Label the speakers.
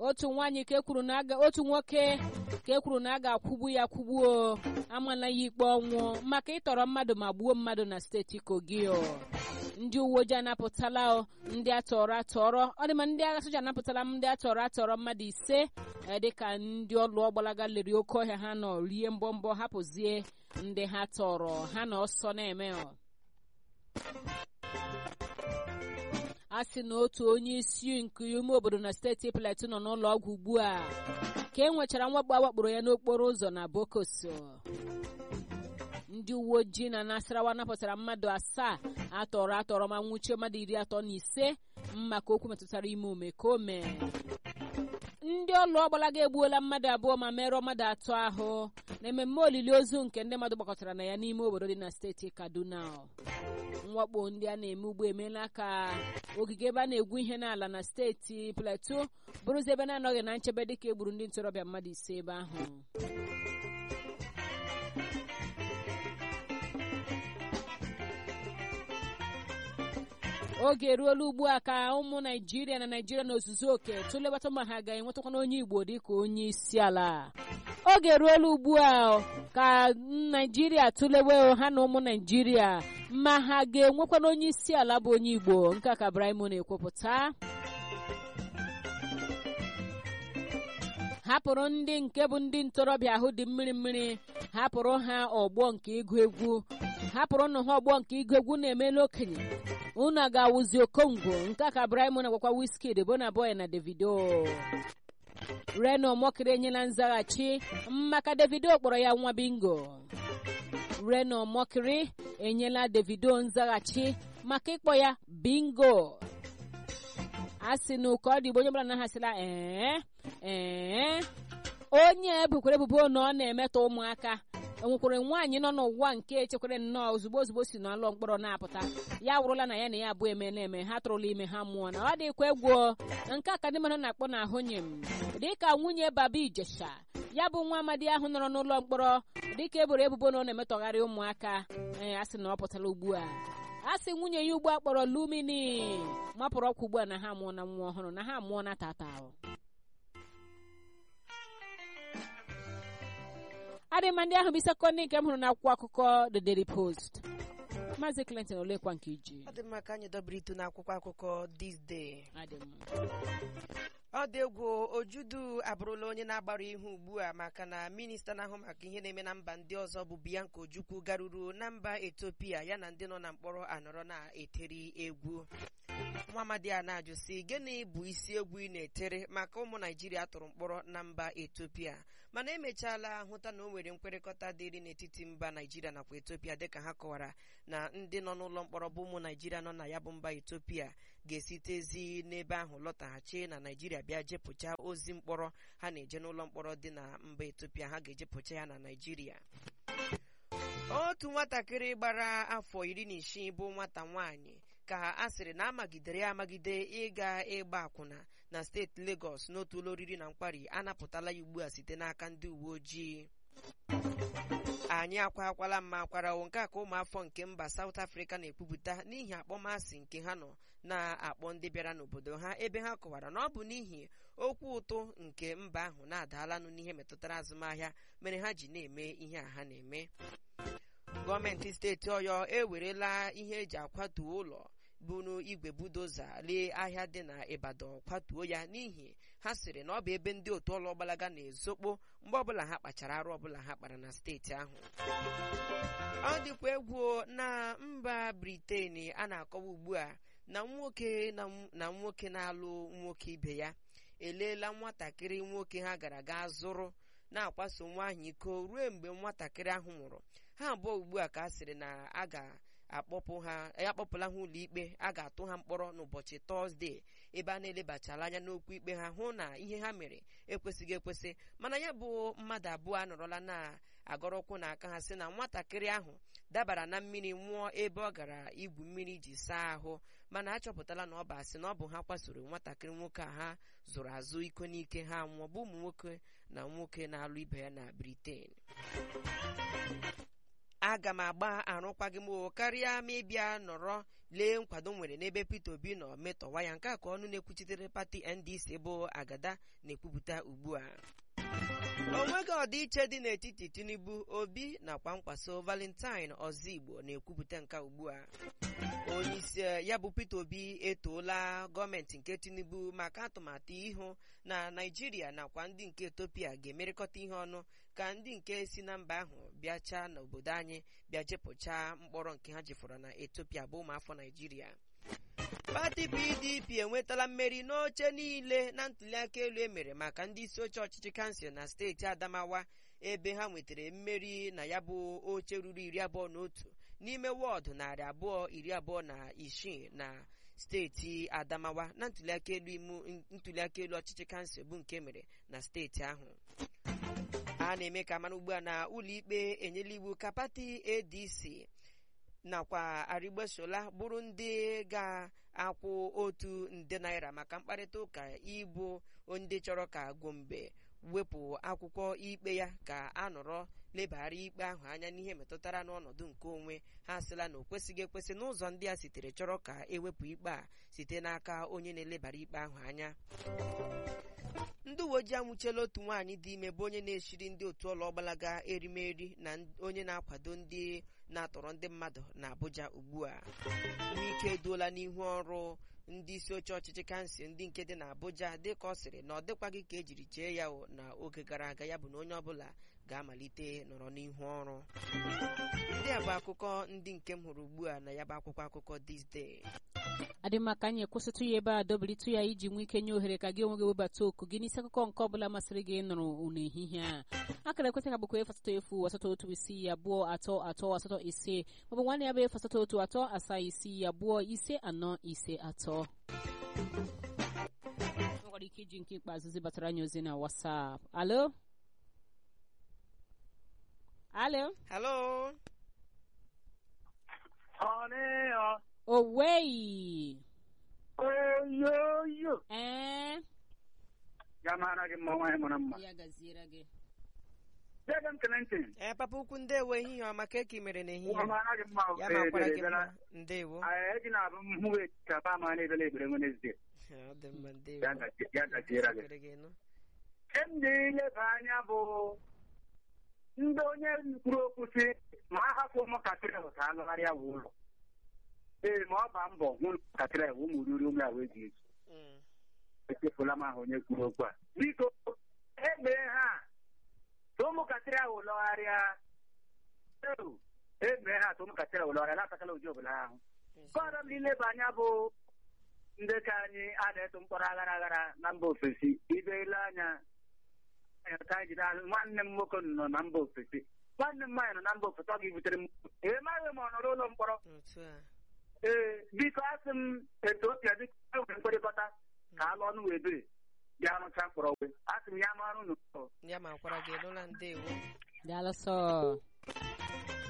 Speaker 1: otu nwaanyị ka ekwuru na aga otu nwoke ka ekwuru na a ga-akwụgbu ya kwụgbuo amala ya ikpe ọnwụ maka ịtọrọ mmadụ ma gbuo mmadụ na steeti Kogi ndị uwe ojii anapụtala ndị atọrọ atọrọ ọ dị ma ndị agha soja anapụtala ndị atọrọ atọrọ mmadụ ise dịka ndị ọlụ ọgbalaga lere oke ọhịa ha nọ rie mbọmbọ hapụzie ndị ha tọrọ ha na ọsọ na-eme a sị na otu onye isi nke ime obodo na steeti Plateau nọ n'ụlọ ọgwụ ugbu a ka e nwechara mwakpo awakporo ya n'okporo ụzọ na Bokoso ndị uwe ojii na Nasarawa napụtara mmadụ asaa atọrọ atọrọ ma nwụchie mmadụ iri atọ na ise maka okwu metụtara ime omekome ndị ọlụ ọgbalaga egbuola mmadụ abụọ ma merụọ mmadụ atọ ahụ na ememme olili ozu nke ndị mmadụ gbakọtara na ya n'ime obodo dị na steeti Kaduna mwakpo ndị a na-eme ugbo emeela ka ogige ebe a na-egwu ihe n'ala na steeti Plateau bụrụzi ebe na-anọghị na nchebe dịka egburu ndị ntorobịa mmadụ ise ebe ahụ oge eruola ugbu a ka ụmụ naijiria na naijiria n'ozuzu oke tụlebata ma ha ga-enwetakwana onye igbo dịka onye isi ala oge eruola ugbu a ka naijiria tụlewe ha na ụmụ naijiria ma ha ga-enwekwana onye isi ala bụ onye igbo nke ka Ibrahim na-ekwupụta hapụrụ ndị nke bụ ndị ntorobịa ahụ dị mmiri mmiri hapụrụ ha ọgbọ nke ịgụ egwu hapụrụ nụ ha ọgbọ nke ịgụ egwu na-emela okenye unu ga-awụzi okongwu nke ka Ibrahim na-agwakwa Wizkid Burna Boy na Davido Reno Mokiri enyela nzaghachi maka Davido kpọrọ ya nwa bingo Reno Mokiri enyela Davido nzaghachi maka ịkpọ ya bingo a sị na ụka ọ dị igbo onye ọbụla na-ahasịla ee ee onye ebukwara ebubo na ọ na-emetọ ụmụaka enwekwara nwaanyị nọ n'ụwa nke echekwara nnọọ ozugbo ozugbo si n'ụlọ mkpọrọ na-apụta ya wụrụla na ya na ya abụọ emela eme ha tụrụla ime ha mụọ na ọ dịkwa egwu na nke a ka ndị mmadụ na-akpọ na ahụnye m dịka nwunye baba ijesha ya bụ nwa amadi ahụ nọrọ n'ụlọ mkpọrọ dịka eboro ebubo na ọ na-emetọgharị ụmụaka ee a sị na ọ pụtara ugbu a a sị nwunye ya ugbu a kpọrọ lumini mapụrụ ọkwa ugbu a na ha amụọ na nwa ọhụrụ na ha amụọ na tata adịma ndị ahụ bụ isi akụkọ ndị nke m hụrụ n'akwụkwọ akụkọ The Daily Post Maazị Clinton olekwa nke iji
Speaker 2: ọ dị mma ka anyị dobere itu n'akwụkwọ akụkọ this day
Speaker 1: adị mma
Speaker 2: ọ dị egwu ojudu abụrụla onye na-agbara ihu ugbu a maka na minista na-ahụ maka ihe na-eme na mba ndị ọzọ bụ Bianca Ojukwu garuru na mba Ethiopia ya na ndị nọ na mkpọrọ anọrọ na-eteri egwu nwa amadi a na-ajụ sị gịnị bụ isi egwu ị na-etere maka ụmụ naijiria tụrụ mkpọrọ na mba Ethiopia mana emechaala hụta na o nwere nkwekọrịta dịrị n'etiti mba naijiria nakwa Ethiopia dịka ha kọwara na ndị nọ n'ụlọ mkpọrọ bụ ụmụ naijiria nọ na ya bụ mba Ethiopia ga-esitezi n'ebe ahụ lọtaghachi na naijiria bịa jepụcha ozi mkpọrọ ha na-eje n'ụlọ mkpọrọ dị na mba Ethiopia ha ga-ejepụcha ya na naijiria otu nwatakịrị gbara afọ iri na isii bụ nwata nwaanyị ka a sịrị na amagidere ya amagide ịga ịgba akwụna na steeti Lagos n'otu ụlọ oriri na nkwari anapụtala ya ugbu a site n'aka ndị uwe ojii anyị akwa akwala mma akwarawo nke a ka ụmụafọ nke mba South Africa na-ekwupụta n'ihi akpọmasị nke ha nọ na-akpọ ndị bịara n'obodo ha ebe ha kọwara na ọ bụ n'ihi okwu ụtụ nke mba ahụ na-adalanụ n'ihe metụtara azụmahịa mere ha ji na-eme ihe a ha na-eme gọọmenti steeti Ọyọ ewerela ihe eji akwatuo ụlọ bụrụ igwe budoza lee ahịa dị na Ibadan kwatuo ya n'ihi ha sịrị na ọ bụ ebe ndị otu ọlụ ọgbalaga na-ezokpo mgbe ọbụla ha kpachara arụ ọbụla ha kpara na steeti ahụ ọ dịkwa egwu na mba Briten a na-akọwa ugbu a na nwoke na nwoke na-alụ nwoke ibe ya eleela nwatakịrị nwoke ha gara gaa zụrụ na-akwaso nwaanyị iko ruo mgbe nwatakịrị ahụ nwụrụ ha abụọ ugbu a ka a sịrị na a ga-akpọpụ ha akpọpụla ha ụlọ ikpe a ga-atụ ha mkpọrọ n'ụbọchị tọzdee ebe a na-elebachala anya n'okwu ikpe ha hụ na ihe ha mere ekwesịghị ekwesị mana ya bụ mmadụ abụọ anọrọla na-agọrọkwụ n'aka ha sị na nwatakịrị ahụ dabara na mmiri nwụọ ebe ọ gara igwu mmiri ji saa ahụ mana achọpụtala na ọ bụ asị na ọ bụ ha kwasoro nwatakịrị nwoke a ha zụrụ azụ iko n'ike ha nwụọ bụ ụmụ nwoke na nwoke na-alụ ibe ya na Britain aga m agba arụkwaghịm o karịa ma ịbịa nọrọ lee nkwado m nwere n'ebe Peter Obi nọ metọwa ya nke a ka ọnụ na-ekwuchitere pati NDC bụ agada na-ekwupụta ugbu a o nweghị ọdịiche dị n'etiti Tinubu Obi nakwa nkwaso Valentine Ozigbo na-ekwupụta nke ugbu a onye isi ya bụ Peter Obi etoola gọọmenti nke Tinubu maka atụmatụ ịhụ na Naijiria nakwa ndị nke Ethiopia ga-emerịkọta ihe ọnụ ka ndị nke si na mba ahụ bịachaa n'obodo anyị bịa jepụchaa mkpọrọ nke ha jefọrọ na Ethiopia bụ ụmụafọ Naijiria pati PDP enwetala mmeri n'oche niile na ntuliaka elu emere maka ndị isi oche ọchịchị kansụl na steeti Adamawa ebe ha nwetara mmeri na ya bụ oche ruru iri abụọ na otu n'ime wọọdụ narị abụọ iri abụọ na isii na steeti Adamawa na ntuliaka elu ntuliaka elu ọchịchị kansụl bụ nke mere na steeti ahụ a na-eme ka mara ugbu a na ụlọikpe enyela iwu ka pati ADC nakwa arịgbesola bụrụ ndị ga-akwụ otu nde naira maka mkparịta ụka ịbụ ndị chọrọ ka Gombe wepụ akwụkwọ ikpe ya ka a nọrọ lebara ikpe ahụ anya n'ihe metụtara n'ọnọdụ nke onwe ha sịla na o kwesịghị ekwesị n'ụzọ ndị a sitere chọrọ ka ewepụ ikpe a site n'aka onye na-elebara ikpe ahụ anya ndị uwe ojii anwụchiela otu nwaanyị dị ime bụ onye na-eshiri ndị otu ọlụ ọgbalaga erimeri na onye na-akwado ndị na-atọrọ ndị mmadụ na Abuja ugbu a ihe ike eduola n'ihu ọrụ ndị isi oche ọchịchị kansụl ndị nke dị na Abuja dịka ọ sịrị na ọ dịkwaghị ka ejiri chee ya na oge gara aga ya bụ na onye ọbụla ga-amalite nọrọ n'ihu ọrụ ndị a bụ akụkọ ndị nke m hụrụ ugbu a na ya bụ akwụkwọ akụkọ this day
Speaker 1: adị mma ka anyị ekwụsịtụ ya ebe a dobilitụ ya iji nwee ike nye ohere ka gị onwe gị webata oku gị n'isi akụkọ nke ọbụla masịrị gị nụrụ n'ehihie a akara ekwentị ka bụkwa efu asatọ efu asatọ otu isii abụọ atọ atọ asatọ ise maọbụ nwanne ya bụ efu asatọ otu atọ asaa isii abụọ ise anọ ise atọ nwere ike iji nke ikpeazụ zibatara anyị ozi na WhatsApp alo alo
Speaker 2: halo
Speaker 3: Ọnịọ.
Speaker 1: owei
Speaker 3: Oyoyo.
Speaker 1: ee
Speaker 3: Ya mara gị mma nwaanyị mara mma.
Speaker 1: ya gaziere gị
Speaker 3: Dede m kele ntị.
Speaker 2: ee papa ukwu ndewo ehihie ọma ka eke mere n'ehihie
Speaker 3: Nwa mara gị mma.
Speaker 2: ya makwara gị mma ndewo
Speaker 3: Eji na-abụ mhụ ka ba ma na-ebele ebere Wenezdee.
Speaker 2: ọ dị mma ndewo
Speaker 3: Ya gaji- ya gajiere gị.
Speaker 2: Ekele gị nụ.
Speaker 3: Ndị ileba anya bụ ndị onye kwuru okwu si ma a hapụ ụmụntakịrị ahụ ka a lụgharịa wụ ụlọ. Ee, ma ọ ba mbọ hụ ụmụntakịrị ahụ ụmụ ruru ụmụ ahụ eji ezu.
Speaker 2: Mm.
Speaker 3: echefula m ahụ onye kwuru okwu a biko egbee ha ka ụmụntakịrị ahụ lọgharịa Eu, egbee ha ka ụmụntakịrị ahụ lọgharịa na-atakala ụdị obodo ahụ kọrọ m ileba anya bụ ndị ka anyị a na-eto mkpọrọ aghara aghara na mba ofesi ibe ile anya ka anyị jide ahụ nwanne m nwoke nọ na mba ofesi nwanne m nwaanyị nọ na mba ofesi ọ ga-ebutere m emaghị m ọ nọrọ ụlọ mkpọrọ
Speaker 2: otu a
Speaker 3: ee biko asị m etiopia dịka e nwere mkpịrịkọta ka alụ ọnụ wee biri bịa rụcha mkpọrọ wee asị m ya ma ọrụ n'ụlọ
Speaker 2: ya makwara gị nụla ndewo
Speaker 1: daalụ sọ